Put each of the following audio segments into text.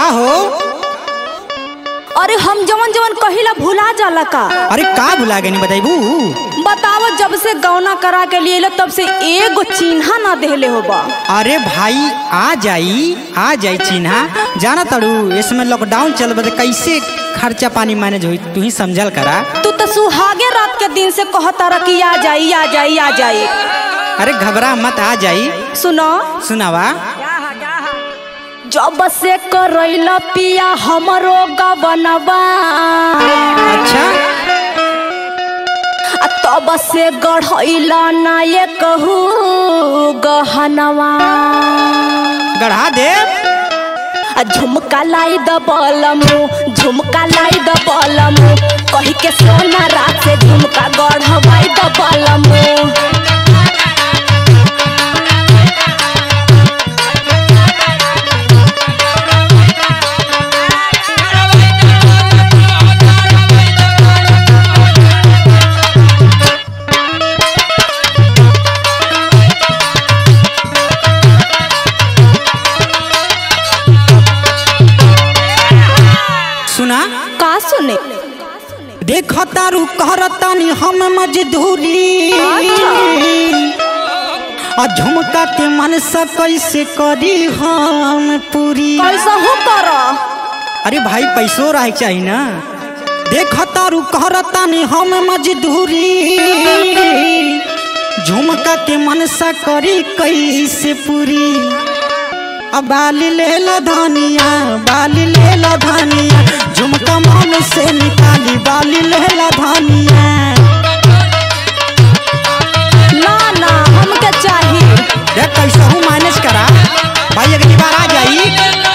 हो अरे हम जवन जवन कहिला भुला जाला का अरे का भुला गए बताइबू बताओ जब से गौना करा के लिए तब से एगो चिन्हा ना देले होबा अरे भाई आ जाई आ जाई चिन्हा जाना तड़ू इसमें लॉकडाउन चल बदे कैसे खर्चा पानी मैनेज हुई तू ही समझल करा तू तो सुहागे रात के दिन से कहता रह कि आ जाई आ जाई आ जाई अरे घबरा मत आ जाई सुनो सुनावा जब से करैला पिया हमरो गबनवा अच्छा आ तब से गढ़ैला ना ये कहू गहनवा गढ़ा दे आ झुमका लाई द बलमु झुमका लाई द बलमु कही के सोना रात से झुमका गढ़वाई द बलमु सुना का सुने देख तारू कहरतानी हम मजदूरी आ झुमका के मन से कैसे करी हम पूरी कैसा हो कर अरे भाई पैसो रहे चाहिए ना देख तारू कहरतानी हम मजदूरी झुमका के मन से करी कैसे पूरी अब बाली ले ला धनिया बाली ले ला धनिया झुमका मन से निकाली बाली ले ला धनिया ना ना हमके चाहिए देख कैसे हूँ मैनेज करा भाई अगली बार आ जाई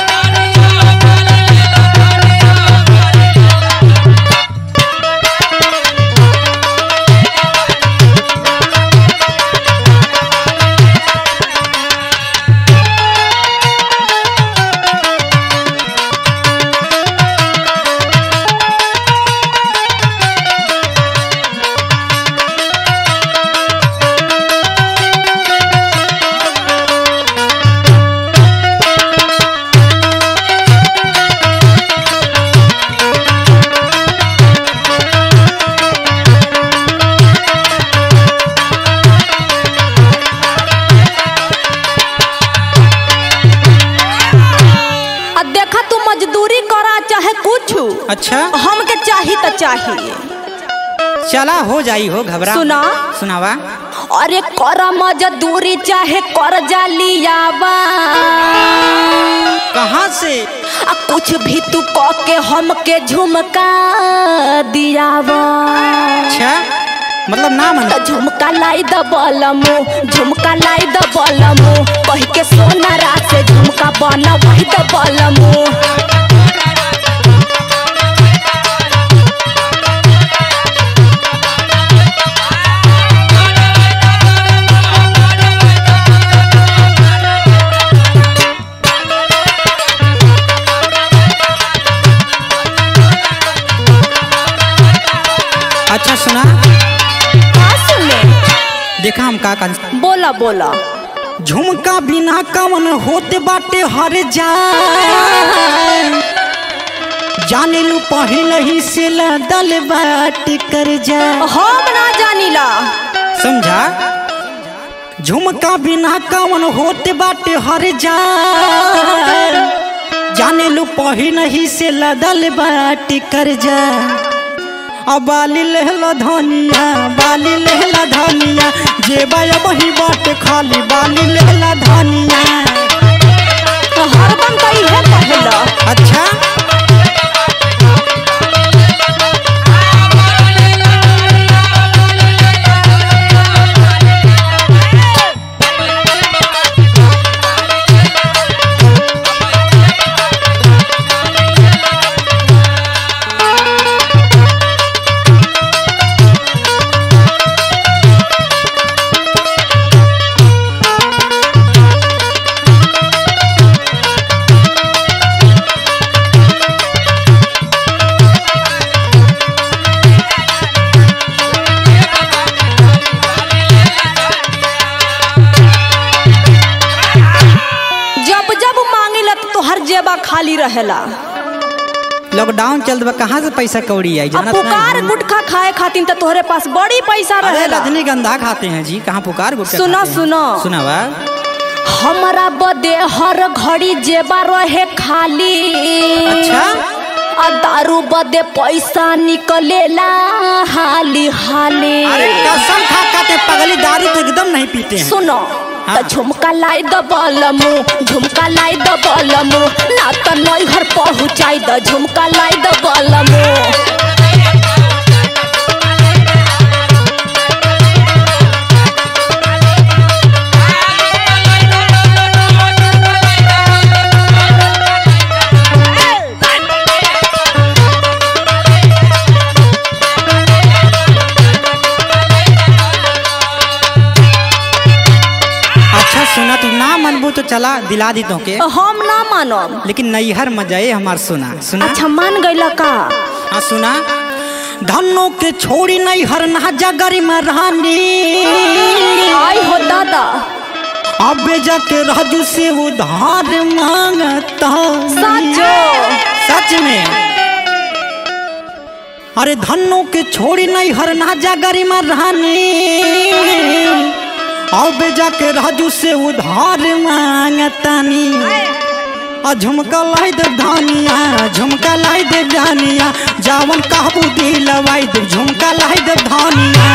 आ देखा तू मजदूरी करा चाहे कुछ अच्छा हमके चाहिए तो चाहिए चला हो जाई हो घबरा सुना। सुनावा अरे कर मजदूरी चाहे कर जालियावा कहाँ से आ कुछ भी तू क के हमके झुमका दियावा अच्छा मतलब ना मन त झुमका लाई द बलमु झुमका लाई द बलमु कही के सोना रात से झुमका बना वही द बलमु अच्छा सुना का सुने देखा हम का कर बोला बोला झुमका बिना कवन होते बाटे हर जान जाने लू पहले ही से लदल बाट कर जा हम ना जानिला समझा झुमका बिना कवन होते बाटे हर जान जाने लू पहले ही से लदल बाट कर जा अब बाली लेहला धनिया बाली लेहला धनिया जेबा वही बाट खाली बाली लेहला धनिया तो हरदम तो इहे कहला अच्छा रहेला लॉकडाउन चलत बा कहाँ से पैसा कौड़ी आई अब जानत पुकार नहीं गुटखा खाए खातिर तो तोहरे पास बड़ी पैसा अरे रहेला रजनीगंधा खाते हैं जी कहाँ पुकार गुटखा सुनो, खाते हैं? सुनो। सुना बा हमारा बदे हर घड़ी जेबा रहे खाली अच्छा आ दारू बदे पैसा निकलेला हाली हाली अरे कसम खा खाते पगली दारू तो एकदम नहीं पीते हैं सुनो हाँ। त झुमका लाई द बलमु झुमका लाई द बलमु ना त नई घर पहुँचाई द झुमका लाई द बलमु अच्छा सुना तू ना मनबू तो चला दिला दी तो के हम ना मानब लेकिन नैहर मजाए हमार सुना सुना अच्छा मान गईला का हाँ सुना धनों के छोड़ी नैहर ना जगरी में रहनी आई हो दादा अबे जाके राजू से उधार मांगता सचो सच में अरे धनों के छोड़ी नहीं हर ना जागरी में रहनी अब जाके राजू से उधार मांगतानी आ झुमका लाई दे धानिया झुमका लाई दे जानिया जावन कहबू दिलवाई दे झुमका लाई दे धानिया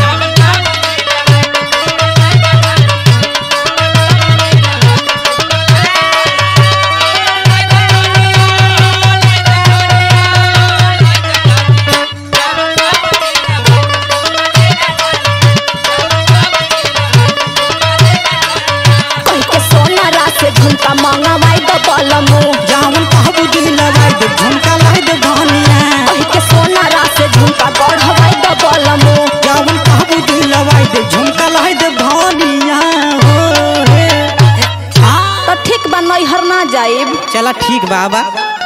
कह के सोना रात से झुमका मंगवाई द बलमु जावन कहबू दिलवाई दे झुमका लाई दे धानिया कह के सोना रात से झुमका गढ़वाई द बलमु जावन कहबू दिलवाई दे झुमका लाई दे धानिया हो रे। हाँ। तो ठीक बा नैहर ना जाइब चला ठीक बाबा